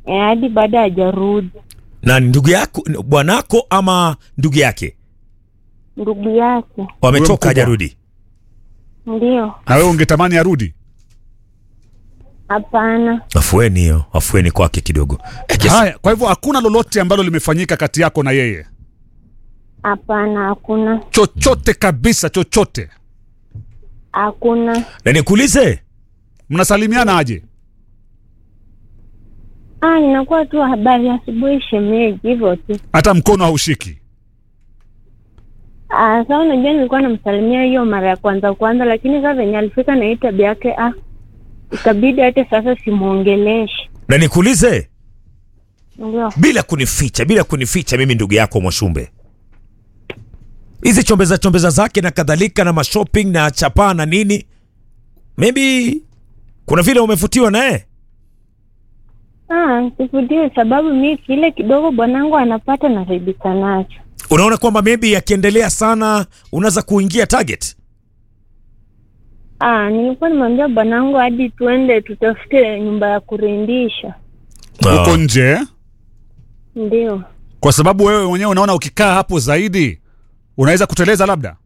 Eh, hadi baada hajarudi. na ni ndugu yako bwanako ama ndugu yake Ndugu yake Huyo wametoka mkubwa. hajarudi ndio. Na wewe ungetamani arudi? Hapana, afueni hiyo afueni kwake kidogo Eh, kiasi- Haya, kwa hivyo hakuna lolote ambalo limefanyika kati yako na yeye, hapana, hakuna, chochote kabisa, chochote. hakuna. na nikuulize Mnasalimiana aje? Ah, inakuwa tu habari ya asubuhi shemeji, hivyo tu. Hata mkono haushiki? Ah, sasa unajua nilikuwa namsalimia hiyo mara ya kwanza kwanza, lakini sasa venye alifika na hii tabia yake, ah, ikabidi hata sasa simwongeleshi. na nikuulize Ndio. bila kunificha bila kunificha mimi ndugu yako mwashumbe hizi chombeza chombeza zake na kadhalika na mashopping na chapaa na nini maybe kuna vile umevutiwa naye Ah, sikutie sababu mi kile kidogo bwanangu anapata naridhika nacho. unaona kwamba maybe akiendelea sana unaweza kuingia target Ah, nilikuwa nimwambia bwanangu hadi tuende tutafute nyumba ya kurindisha. Huko Ah. nje eh? Ndio. kwa sababu wewe mwenyewe unaona ukikaa hapo zaidi unaweza kuteleza labda.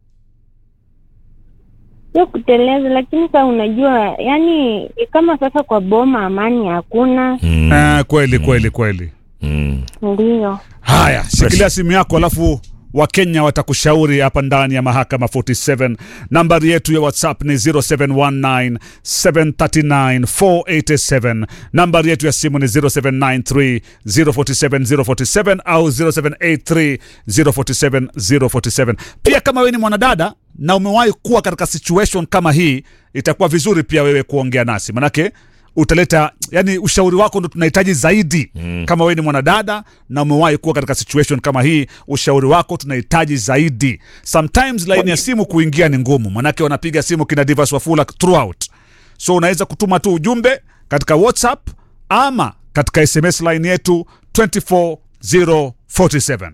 Sio kuteleza, lakini sasa unajua, yani kama sasa kwa boma amani hakuna. Mm, Eh, kweli kweli kweli. mm. Ndio. Haya, shikilia simu yako alafu Wakenya watakushauri hapa ndani ya mahakama 47. Nambari yetu ya WhatsApp ni 0719 739 487. Nambari yetu ya simu ni 0793 047 047 au 0783 047 047. Pia kama wewe ni mwanadada na umewahi kuwa katika situation kama hii, itakuwa vizuri pia wewe kuongea nasi manake utaleta yani ushauri wako ndo tunahitaji zaidi mm. kama wewe ni mwanadada na umewahi kuwa katika situation kama hii ushauri wako tunahitaji zaidi sometimes laini ya simu kuingia ni ngumu manake wanapiga simu kina Divas Wafula throughout so unaweza kutuma tu ujumbe katika whatsapp ama katika sms line yetu 24047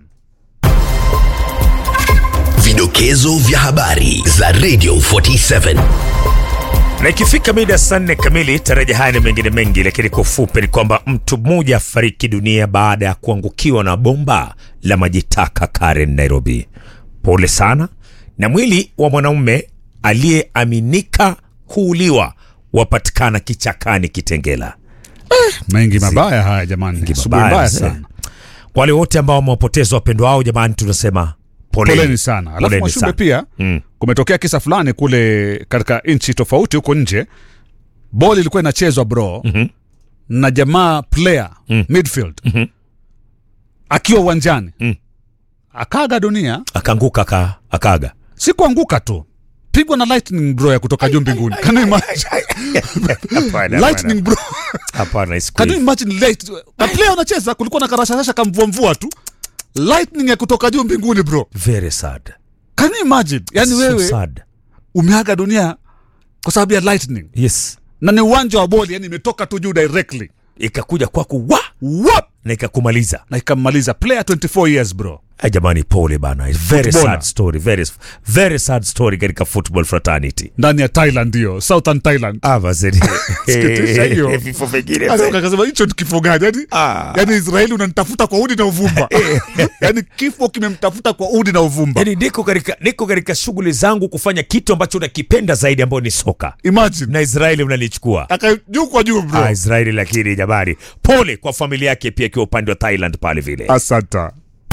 Vidokezo vya habari za Radio 47. na ikifika mida ya saa nne kamili taraja haya na mengine mengi lakini kwa ufupi ni kwamba mtu mmoja afariki dunia baada ya kuangukiwa na bomba la maji taka Karen Nairobi pole sana na mwili wa mwanaume aliyeaminika kuuliwa wapatikana kichakani Kitengela mengi mabaya haya jamani asubuhi mabaya, mbaya mzee. sana kwa wale wote ambao wamewapoteza wapendwa wao jamani tunasema poleni, poleni sana alafu Poleni mwashumbe sana. pia Mm. kumetokea kisa fulani kule katika nchi tofauti huko nje boli ilikuwa inachezwa bro Mhm. na jamaa player Mm. midfield Mhm. akiwa uwanjani Mm. akaga dunia akaanguka aka, akaga si kuanguka tu pigwa na lightning bro ya kutoka juu mbinguni Can you imagine? Hapana, lightning bro hapana Can you imagine light na player unacheza kulikuwa na karashasha kamvuamvua tu lightning ya kutoka juu mbinguni bro very sad Can you imagine yani so wewe sad umeaga dunia kwa sababu ya lightning yes na ni uwanja wa boli yani imetoka tu juu directly ikakuja kwako wa Wap! na ikakumaliza na ikammaliza player 24 years bro Ay, jamani pole bana It's very Footballer. sad story very, very sad story katika football fraternity ndani ya thailand hiyo southern thailand Ah, mazeni. Sikitisha hiyo. vifo vingine Sasa ukasema hicho ni kifo gani yani, Ah. yani israeli unanitafuta kwa udi na uvumba yani kifo kimemtafuta kwa udi na uvumba yani niko katika niko katika shughuli zangu kufanya kitu ambacho nakipenda zaidi ambayo ni soka imagine na israeli unalichukua aka juu kwa juu bro ah, israeli lakini jamani pole kwa familia yake pia akiwa upande wa thailand pale vile asanta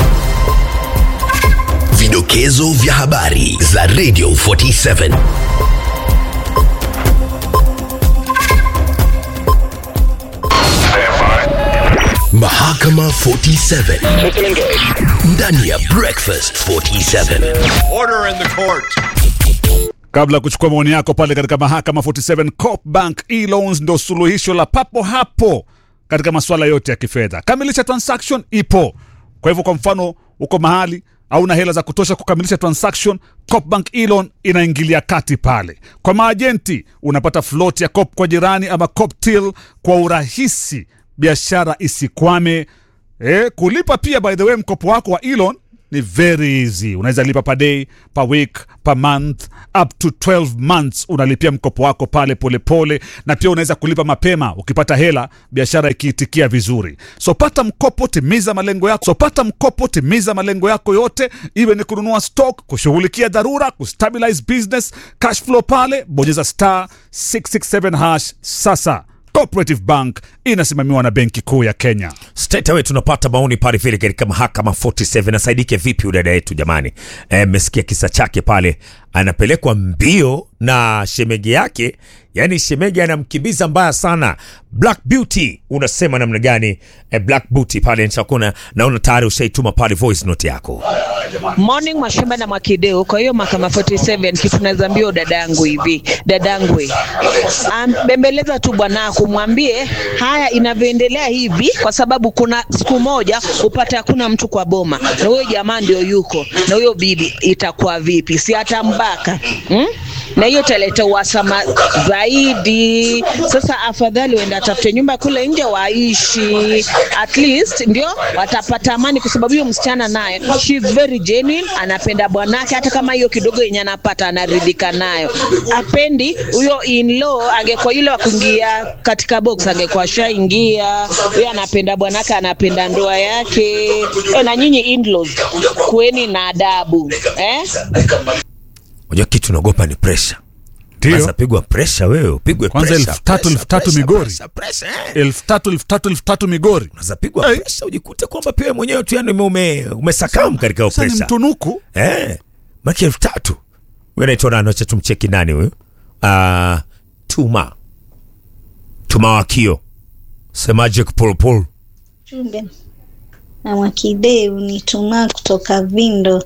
Vidokezo vya habari za Radio 47. Mahakama 47 ndani ya Breakfast 47. Order in the court. kabla ya kuchukua maoni yako pale katika mahakama 47 Coop Bank e-loans ndo suluhisho la papo hapo katika masuala yote ya kifedha kamilisha transaction ipo kwa hivyo kwa mfano uko mahali hauna hela za kutosha kukamilisha transaction Coop Bank e-loan inaingilia kati pale kwa maajenti unapata float ya Coop kwa jirani ama Coop till kwa urahisi biashara isikwame eh, kulipa pia by the way mkopo wako wa e-loan ni very easy unaweza lipa per day per week per month up to 12 months unalipia mkopo wako pale polepole pole, na pia unaweza kulipa mapema ukipata hela biashara ikiitikia vizuri so pata mkopo timiza malengo yako so pata mkopo timiza malengo yako yote iwe ni kununua stock kushughulikia dharura kustabilize business cash flow pale bonyeza star 667 hash sasa cooperative bank inasimamiwa na benki kuu ya kenya Straight away tunapata maoni pale vile katika mahakama 47 asaidike vipi udada yetu jamani mmesikia kisa chake pale anapelekwa mbio na shemege yake yani shemege anamkimbiza mbaya sana black beauty unasema namna gani eh, black beauty pale nchakuna naona tayari ushaituma pale voice note yako Morning Mwashimba na Mwakideu. Kwa hiyo mahakama 47 kitu naweza ambia dada yangu hivi, dada yangu we. Ambembeleza tu bwanako, mwambie haya inavyoendelea hivi, kwa sababu kuna siku moja upate hakuna mtu kwa boma na huyo jamaa ndio yuko na huyo bibi, itakuwa vipi? Si atambaka hmm? na hiyo italeta uhasama zaidi. Sasa afadhali uende atafute nyumba kule nje waishi, at least ndio watapata amani, kwa sababu hiyo msichana naye she is very genuine, anapenda bwanake, hata kama hiyo kidogo yenye anapata anaridhika nayo. Apendi huyo in-law, angekuwa yule wa kuingia katika box, angekuwa shaingia. Huyo anapenda bwanake, anapenda ndoa yake. E, na nyinyi in-laws kuweni na adabu eh? unajua kitu naogopa ni pressure ndio Sasa pigwa pressure wewe upigwe Kwanza pressure, elfu tatu, pressure, elfu tatu pressure, Migori. pressure, pressure, eh. elfu tatu elfu tatu elfu tatu migori unaweza pigwa Hey. pressure ujikute kwamba pia wewe mwenyewe tu yani ume, ume, umesakamu katika hiyo sasa ni pressure mtunuku Eh, maki elfu tatu huyu anaitwa nani? Wacha tumcheki nani huyu? Uh, Tuma Tuma Wakio, semaje Kupolopolo? Jumbe na Mwakideu ni Tumaa kutoka Vindo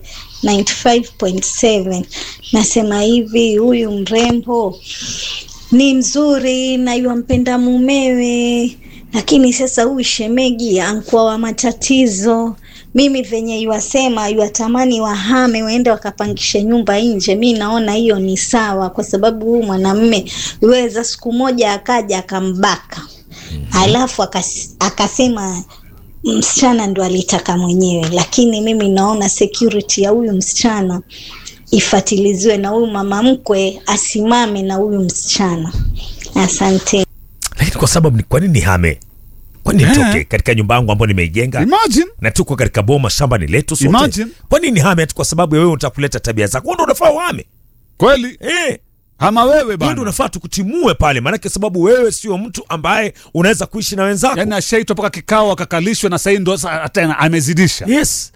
95.7. Nasema hivi, huyu mrembo ni mzuri na yuampenda mumewe, lakini sasa huyu shemegi ankuwa wa matatizo. Mimi venye yuwasema yuwatamani wahame waende wakapangishe nyumba nje, mi naona hiyo ni sawa, kwa sababu huyu mwanamme yuweza siku moja akaja akambaka alafu akas, akasema msichana ndo alitaka mwenyewe, lakini mimi naona security ya huyu msichana ifatiliziwe na huyu mama mkwe asimame na huyu msichana. Asante. Lakini kwa sababu ni kwa nini nihame? Kwa nini Eh. nitoke katika nyumba yangu ambayo nimeijenga imagine na tuko katika boma, shamba ni letu sote? Imagine. Kwa nini nihame ati kwa sababu ya wewe utakuleta tabia zako? Wewe ndio unafaa uhame. kweli Eh, ama wewe wewe bana ndio unafaa tukutimue pale, maanake sababu wewe sio mtu ambaye unaweza kuishi na wenzako. yani ashaitwa mpaka kikao akakalishwa na sahii ndo sasa hata amezidisha Yes.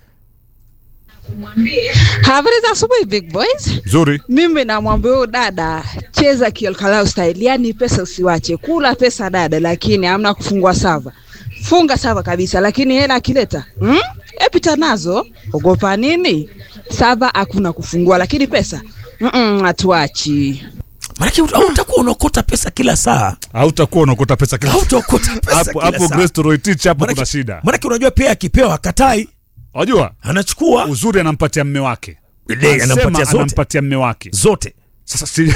Habari za asubuhi big boys. nzuri Mimi namwambia huyu dada, cheza kiolkalau style, yani pesa usiwache, kula pesa dada, lakini hamna kufungua sava. Funga sava kabisa, lakini hela akileta hmm? epita nazo, ogopa nini? Sava hakuna kufungua, lakini pesa Mm-mm, hatuachi. Maanake ut- utakuwa unaokota pesa kila saa, hautakuwa unaokota pesa kila hautaokota pesa hapo kila hapo saa. Grace Toroitich hapo Maanake- kuna shida Maanake unajua pia akipewa hakatai, unajua anachukua uzuri anampatia mme wake Ile Anasema anampatia zote. anampatia mme wake zote. sasa si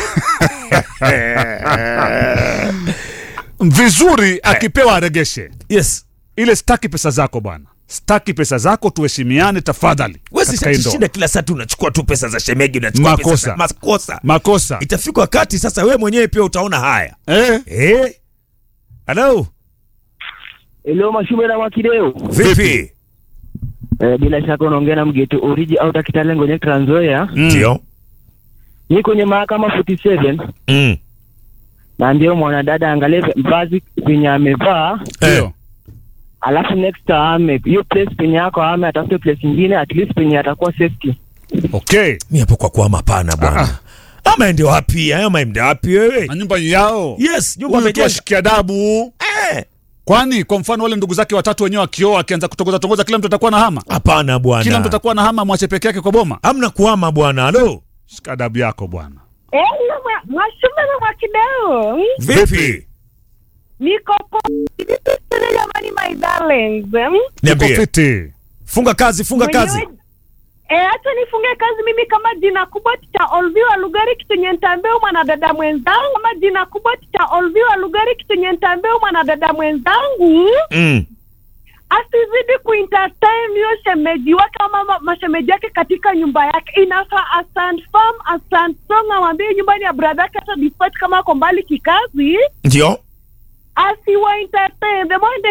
vizuri akipewa aregeshe Yes. ile staki pesa zako bwana staki pesa zako tuheshimiane tafadhali Wewe katika hii si ndoa. shinda kila saa tu unachukua tu pesa za shemegi, unachukua pesa Makosa. za makosa. makosa Itafika wakati sasa wewe mwenyewe pia utaona haya. eh? Eh? Hello. Hello Mashume na Mwakideo. Vipi? Eh, bila shaka unaongea na mgeto oriji au Kitale kwenye Trans Nzoia. Ndio. Ni kwenye mahakama 47 Mm. na ndio mwanadada angalie vazi penye amevaa, ndio alafu next ame hiyo place penye yako ame atafute place nyingine at least penye atakuwa safety. okay Mimi hapo kwa kuama hapana bwana. Ama ende wapi? Ama ende wapi wewe? na nyumba yao Yes, nyumba huyu tu amejenga. ashikia adabu Eh. kwani kwa mfano wale ndugu zake watatu wenyewe akioa akianza kutongoza tongoza kila mtu atakuwa na hama Hapana kila mtu bwana. atakuwa na hama mwache peke yake kwa boma Hamna kuama bwana. Halo. shika adabu yako bwana Mwashume na Mwakideu, Vipi? niko poa jamani, my darlings. Uko Niambie. fiti Funga kazi, funga kazi. Mwenyewe- Eh, acha nifunge kazi mimi kama jina kubwa cha Olviwa Lugari kitunye ntambeo mwanadada mwenzangu kama jina kubwa cha Olviwa Lugari kitunye ntambeo mwanadada mwenzangu Mm. asizidi kuentertain hiyo shemeji wake ama ma- mashemeji yake katika nyumba yake. Inafaa astand firm, astand strong, amwambie nyumbani ya brother yake hata despite kama ako mbali kikazi, Ndio. asiwa entertain. The more